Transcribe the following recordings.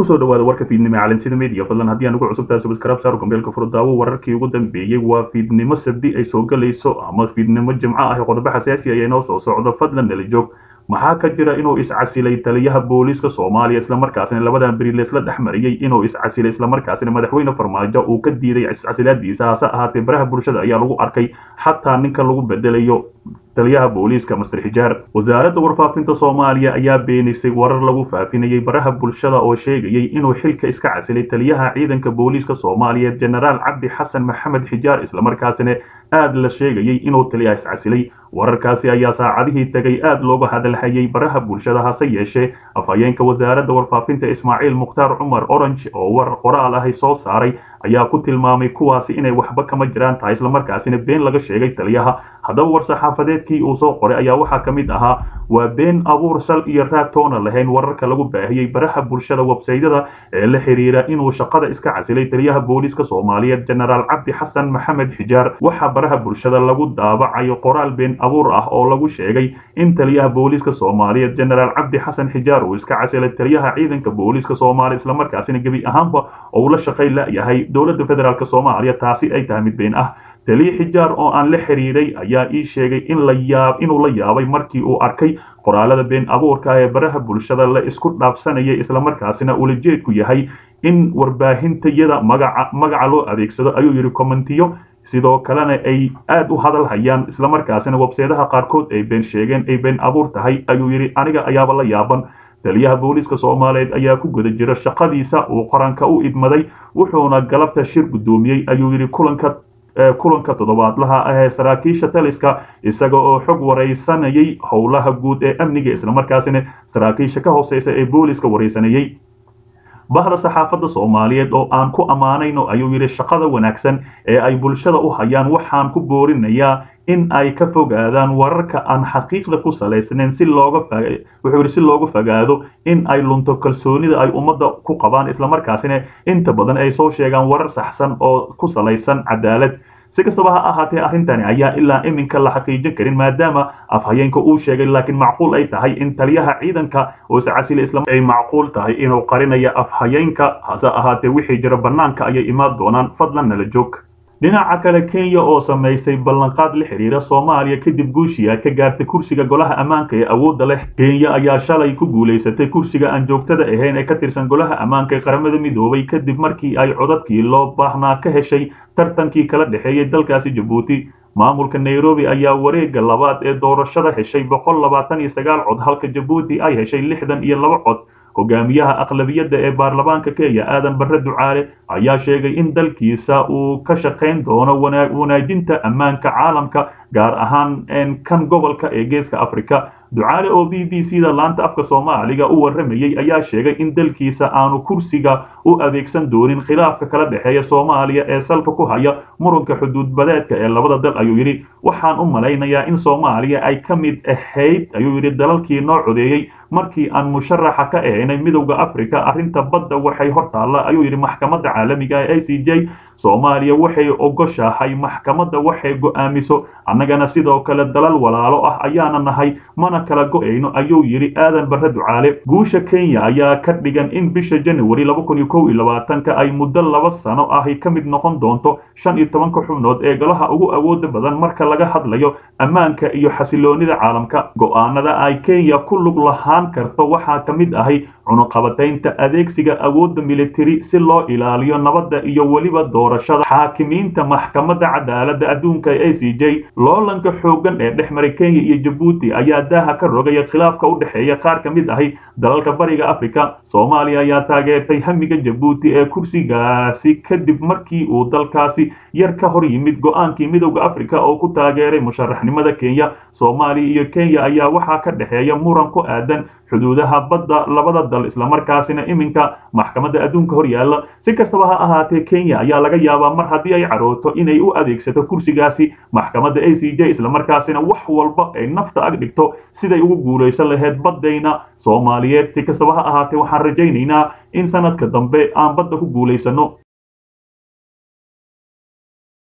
kusoo dhawaada warka fiidnimo calansida media fadlan haddii aan ugu cusubtahay subscribe saar gambeelka furdaawo wararkii ugu dambeeyey waa fiidnimo sabdi ay soo galayso ama fiidnimo jimco ah qodobo xasaasi ah inoo soo socdo fadlan nala joog maxaa ka jira inuu iscasilay taliyaha booliiska soomaaliya islamarkaasina labadan beri leesla dhex mariyey inuu iscasilay islamarkaasina madaxweyne farmaajo uu ka diiday iscasilaadiisa hase ahaatee baraha bulshada ayaa lagu arkay xataa ninka lagu bedelayo taliyaha booliiska master xijaar wasaaradda warfaafinta soomaaliya ayaa beenisay warar lagu faafinayay baraha bulshada oo sheegayay inuu xilka iska casilay taliyaha ciidanka booliiska soomaaliyeed jenaraal cabdi xasan maxamed xijaar islamarkaasina aad la sheegayay inuu taliyaha iscasilay wararkaasi ayaa saacadihii tegay aad looga hadalhayay baraha bulshada hase yeeshee afhayeenka wasaaradda warfaafinta ismaaciil mukhtaar cumar orange oo war qoraal ahi soo saaray ayaa ku tilmaamay kuwaasi inay waxba kama jiraan tahay islamarkaasina been laga sheegay taliyaha haddaba war-saxaafadeedkii uu soo qoray ayaa waxaa ka mid ahaa waa been abuur sal iyo raag toona lahayn wararka lagu baahiyey baraha bulshada websaydyada ee la xiriira inuu shaqada iska casilay taliyaha booliiska soomaaliyeed jenaraal cabdi xasan maxamed xijaar waxaa baraha bulshada lagu daabacayo qoraal been abuur ah oo lagu sheegay in taliyaha booliiska soomaaliyeed jenaraal cabdi xasan xijaar uu iska casilay taliyaha ciidanka booliiska soomaaliya islamarkaasina gebi ahaanba ou la shaqay la-yahay dowladda federaalk soomaaliya taasi ay tahay mid been ah taliya xijaar oo aan la xiriiray ayaa ii sheegay in la yaab inuu la yaabay markii uu arkay qoraalada been abuurka ee baraha bulshada la isku dhaafsanayay islamarkaasina ulajeedku yahay in warbaahintayada magaca magaca loo adeegsado ayuu yidhi commentiyo sidoo kalena ay aad u hadal hayaan islamarkaasina webseedaha qaarkood ay been sheegeen ay been abuur tahay ayuu yidhi aniga ayaaba la yaaban taliyaha booliiska soomaaliyeed ayaa ku guda jira shaqadiisa uu qaranka u idmaday wuxuuna galabta shir guddoomiyey ayuu yidhi kulanka kulanka toddobaadlaha ah ee saraakiisha taliska isaga oo xog waraysanayay howlaha guud ee amniga islamarkaasina saraakiisha ka hooseysa ee booliiska waraysanayey bahda saxaafadda soomaaliyeed oo aan ku ammaanayno ayuu yidhi shaqada wanaagsan ee ay bulshada u hayaan waxaan ku boorinayaa in ay ka fogaadaan wararka aan xaqiiqda ku salaysnayn si looga wuxuu yidhi si looga fogaado in ay lunto kalsoonida ay ummadda ku qabaan islamarkaasina inta badan ay soo sheegaan warar saxsan oo ku salaysan cadaalad si kastaba ha ahaatee arrintani ayaa ilaa iminka la xaqiijin karin maadaama afhayeenka uu sheegay laakiin macquul ay tahay in taliyaha ciidanka oo iscasila isla ay macquul tahay inuu qarinayo afhayeenka hase ahaatee wixii jira bannaanka ayay imaan doonaan fadlan nala joog dhinaca kale kenya oo samaysay ballanqaad la xiriira soomaaliya kadib guushiya ka gaartay kursiga golaha ammaanka ee awoodda leh kenya ayaa shalay ku guulaysatay kursiga aan joogtada ahayn ee ka tirsan golaha ammaanka ee qaramada midoobay kadib markii ay codadkii loo baahnaa ka heshay tartankii kala dhexeeyay dalkaasi jabuuti maamulka nairobi ayaa wareegga labaad ee doorashada heshay boqol labaatan iyo sagaal cod halka jabuuti ay heshay lixdan iyo laba cod hogaamiyaha aqlabiyadda ee baarlamaanka kenya aadan barre ducaale ayaa sheegay in dalkiisa uu ka shaqayn doono wanaajinta ammaanka caalamka gaar ahaan kan gobolka ee geeska afrika ducaale oo b b c da laanta afka soomaaliga u warramayey ayaa sheegay in dalkiisa aanu kursiga u adeegsan doonin khilaafka kala dhexeeya soomaaliya ee salka ku haya muranka xuduudbadeedka ee labada dal ayuu yidhi waxaan u malaynayaa in soomaaliya ay ka mid ahayd ayuu yidhi dalalkii noo codeeyey markii aan musharaxa ka ahaynay midowda africa arrinta badda waxay hor taalla ayuu yidhi maxkamadda caalamiga ee a c j soomaaliya waxay ogoshahay maxkamadda waxay go'aamiso annagana sidoo kale dalal walaalo ah ayaana nahay mana kala go'ayno ayuu yidhi aadan barre ducaale guusha kenya ayaa ka dhigan in bisha january laba kun iyo kow iyo labaatanka ay muddo laba sano ahi ka mid noqon doonto shan iyo tobanka xubnood ee golaha ugu awooda badan marka laga hadlayo ammaanka iyo xasiloonida caalamka go'aanada ay kenya ku lug lahaan karto waxaa ka mid ahay cunuqabataynta adeegsiga awoodda militari si loo ilaaliyo nabadda iyo weliba doorashada xaakimiinta maxkamadda cadaaladda adduunka ee a c j loolanka xooggan ee dhex maray kenya iyo jabuuti ayaa daaha ka rogaya khilaafka u dhexeeya qaar ka mid ahi dalalka bariga afrika soomaaliya ayaa taageertay hamiga jabuuti ee kursigaasi kadib markii uu dalkaasi yar ka hor yimid go-aankii midowda afrika oo ku taageeray musharaxnimada kenya soomaaliya iyo kenya ayaa waxaa ka dhexeeya muran ku aadan xuduudaha badda labada dal islamarkaasina iminka maxkamadda adduunka hor yaalla si kastaba ha ahaatee kenya ayaa laga yaabaa mar haddii ay carooto inay u adeegsato kursigaasi maxkamadda a c j islamarkaasina wax walba ay nafta ag dhigto siday ugu guulaysan lahayd baddayna soomaaliyeed si kastaba ha ahaatee waxaan rajaynaynaa in sanadka dambe aan badda ku guulaysano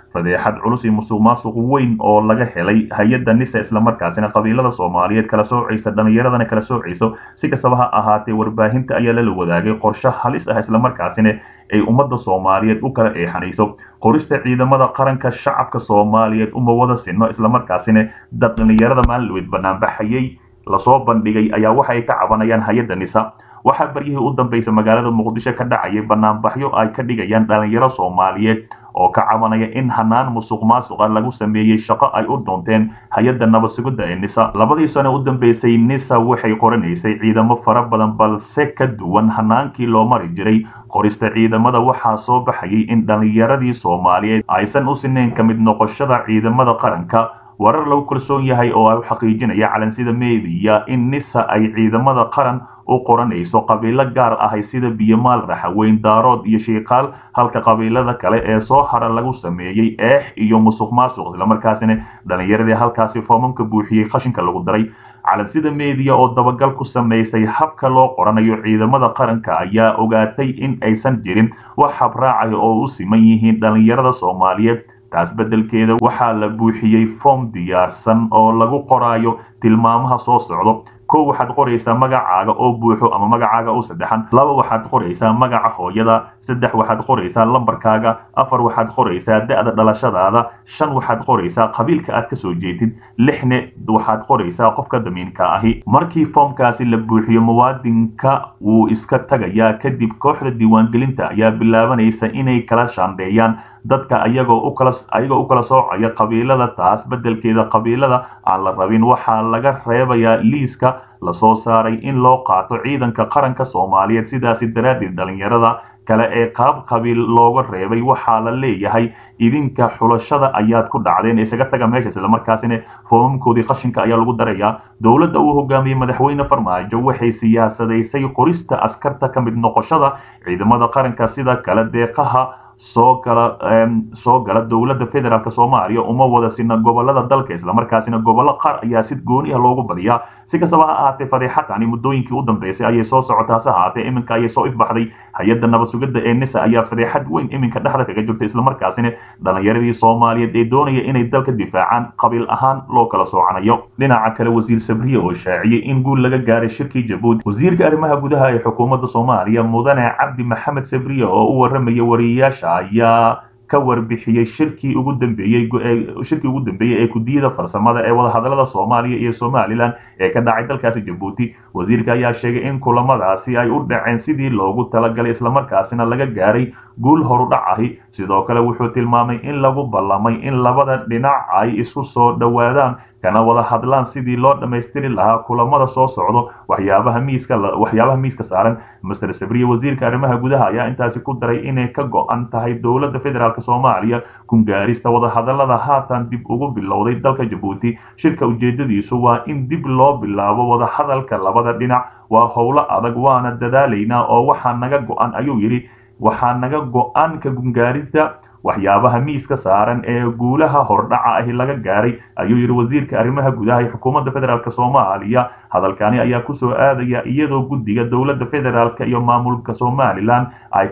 fadeexad culus iyo musuq maasuq weyn oo laga helay hay-adda nisa islamarkaasina qabiilada soomaaliyeed kala soocaysa dhallinyaradana kala soocayso si kastaba ha ahaatee warbaahinta ayaa lala wadaagay qorshe halis ah islamarkaasina ay ummadda soomaaliyeed u kala eexanayso qorista ciidamada qaranka shacabka soomaaliyeed uma wada sinno islamarkaasina dad dhallinyarada maalinweyd banaanbaxayay lasoo bandhigay ayaa waxay ka cabanayaan hay-adda nisa waxaa baryihii u dambaysa magaalada muqdisho ka dhacayay banaanbaxyo ay ka dhigayaan dhallinyaro soomaaliyeed oo ka cabanaya in hanaan musuq maasuqa lagu sameeyey shaqo ay u doonteen hay-adda nabad sugidda ee nisa labadii sano u dambeysay nisa waxay qoranaysay ciidamo fara badan balse ka duwan hanaankii loo mari jiray qorista ciidamada waxaa soo baxayay in dhallinyaradii soomaaliyeed aysan u sinayn ka mid noqoshada ciidamada qaranka warar lagu kalsoon yahay oo ay u xaqiijinaya calansida meediya in nisa ay ciidamada qaran u qoranayso qabiilo gaar ahay sida biyomaal raxaweyn daarood iyo shiikaal halka qabiilada kale ee soo hara lagu sameeyey eex iyo musuq maasuq islamarkaasina dhallinyaradii halkaasi foomamka buuxiyey qashinka lagu daray calansida meediya oo dabagal ku samaysay habka loo qoranayo ciidamada qaranka ayaa ogaatay in aysan jirin wax habraacaya oo u siman yihiin dhallinyarada soomaaliyeed taas beddelkeeda waxaa la buuxiyey foom diyaarsan oo lagu qoraayo tilmaamaha soo socdo kow waxaad qoraysaa magacaaga oo buuxo ama magacaaga oo saddexan laba waxaad qoraysaa magaca hooyada saddex waxaad qoraysaa lambarkaaga afar waxaad qoraysaa da-da dhalashadaada shan waxaad qoraysaa qabiilka aad kasoo jeedid lixne waxaad qoraysaa qofka damiinka ahi markii foomkaasi la buuxiyo muwaadinka wuu iska tagayaa kadib kooxda diiwaangelinta ayaa bilaabanaysa inay kala shaandheeyaan dadka ayagoo u kala ayagoo u kala soocaya qabiilada taas beddelkeeda qabiilada aan la rabin waxaa laga reebayaa liiska lasoo saaray in loo qaato ciidanka qaranka soomaaliyeed sidaasi daraaddeed dhallinyarada kale ee qaab qabiil looga reebay waxaa la leeyahay idinka xulashada ayaad ku dhacdeen isaga taga meesha islamarkaasina foomamkoodii qashinka ayaa lagu darayaa dowladda uu hogaamiyey madaxweyne farmaajo waxay siyaasadaysay qorista askarta ka mid noqoshada ciidamada qaranka sida kale deeqaha soo gala soo gala dowladda federaalk soomaaliya uma wada sina gobolada dalka islamarkaasina gobollo qaar ayaa si gooni ah loogu badiyaa si kastaba ha ahaatee fadeexadani muddooyinkii u dambeysay ayay soo socotaa hase ahaatee iminka ayay soo ifbaxday hay-adda nabad sugidda ee nisa ayaa fadeexad weyn iminka dhexda kaga jirta islamarkaasina dhallinyaradii soomaaliyeed ee doonaya inay dalka difaacaan qabiil ahaan loo kala soocanayo dhinaca kale wasiir sabriye oo shaaciyey in guul laga gaaray shirkii jabuuti wasiirka arrimaha gudaha ee xukuumadda soomaaliya mudane cabdi maxamed sabriye oo u waramaya wariyayaasha ayaa ka warbixiyey shirkii ugu dambeeyey shirkii ugu dambeeyey ee gudiyada farsamada ee wadahadalada soomaaliya iyo somalilan ee ka dhacay dalkaasi jabuuti wasiirka ayaa sheegay in kulamadaasi ay u dhaceen sidii loogu talagalay islamarkaasina laga gaaray guul horudhac ahi sidoo kale wuxuu tilmaamay in lagu ballamay in labada dhinac ay isku soo dhowaadaan kana wada hadlaan sidii loo dhammaystiri lahaa kulamada soo socdo waxyaabaha miiska waxyaabaha miiska saaran master sabriye wasiirka arrimaha gudaha ayaa intaasi ku daray inay ka go-an tahay dowladda federaalk soomaaliya kungaarista wadahadalada haatan dib ugu bilowday dalka jabuuti shirka ujeedadiisu waa in dib loo bilaabo wadahadalka labada dhinac waa howlo adag waana dadaalaynaa oo waxaa naga go-an ayuu yidhi waxaa naga go-an ka gungaaridda waxyaabaha miiska saaran ee guulaha hordhaca ahi laga gaaray ayuu yidhi wasiirka arrimaha gudaha ee xukuumadda federaalk soomaaliya hadalkani ayaa kusoo aadaya iyadoo guddiga dowladda federaalk iyo maamulka somalilan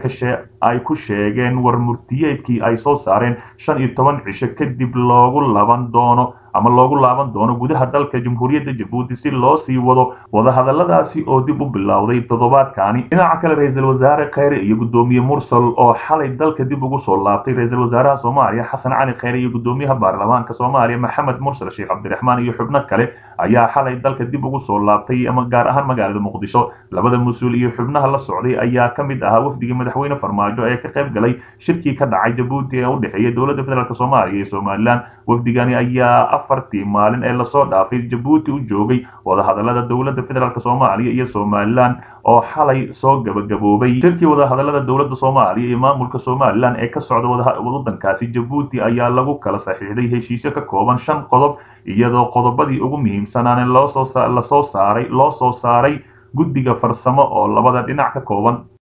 ay ku sheegeen war murtiyeedkii ay soo saareen shan iyo toban cisho kadib loogu laban doono ama loogu laaban doono gudaha dalka jamhuuriyadda jabuuti si loo sii wado wadahadaladaasi oo dib u bilowday toddobaadkani dhinaca kale ra-iisul wasaare kheyre iyo guddoomiye mursal oo xalay dalka dib ugu soo laabtay ra-iisul wasaaraha soomaaliya xasan cali kheyre iyo guddoomiyaha baarlamaanka soomaaliya maxamed mursal sheekh cabdiraxmaan iyo xubno kale ayaa xalay dalka dib ugu soo laabtay ama gaar ahaan magaalada muqdisho labada mas-uul iyo xubnaha la socday ayaa ka mid ahaa wafdigii madaxweyne farmaajo ee ka qayb galay shirkii ka dhacay jabuuti ee u dhexeeya dowladda federaalk soomaaliya iyo somalilan wafdigani ayaa afartii maalin ee lasoo dhaafay jabuuti u joogay wadahadalada dowladda federaalk soomaaliya iyo somalilan oo xalay soo gabagaboobay shirkii wadahadalada dowladda soomaaliya iyo maamulka somalilan ee ka socda wadankaasi jabuuti ayaa lagu kala saxiixday heshiisyo ka kooban shan qodob iyadoo qodobadii ugu muhiimsanaane lasoo saaray loo soo saaray guddiga farsamo oo labada dhinac ka kooban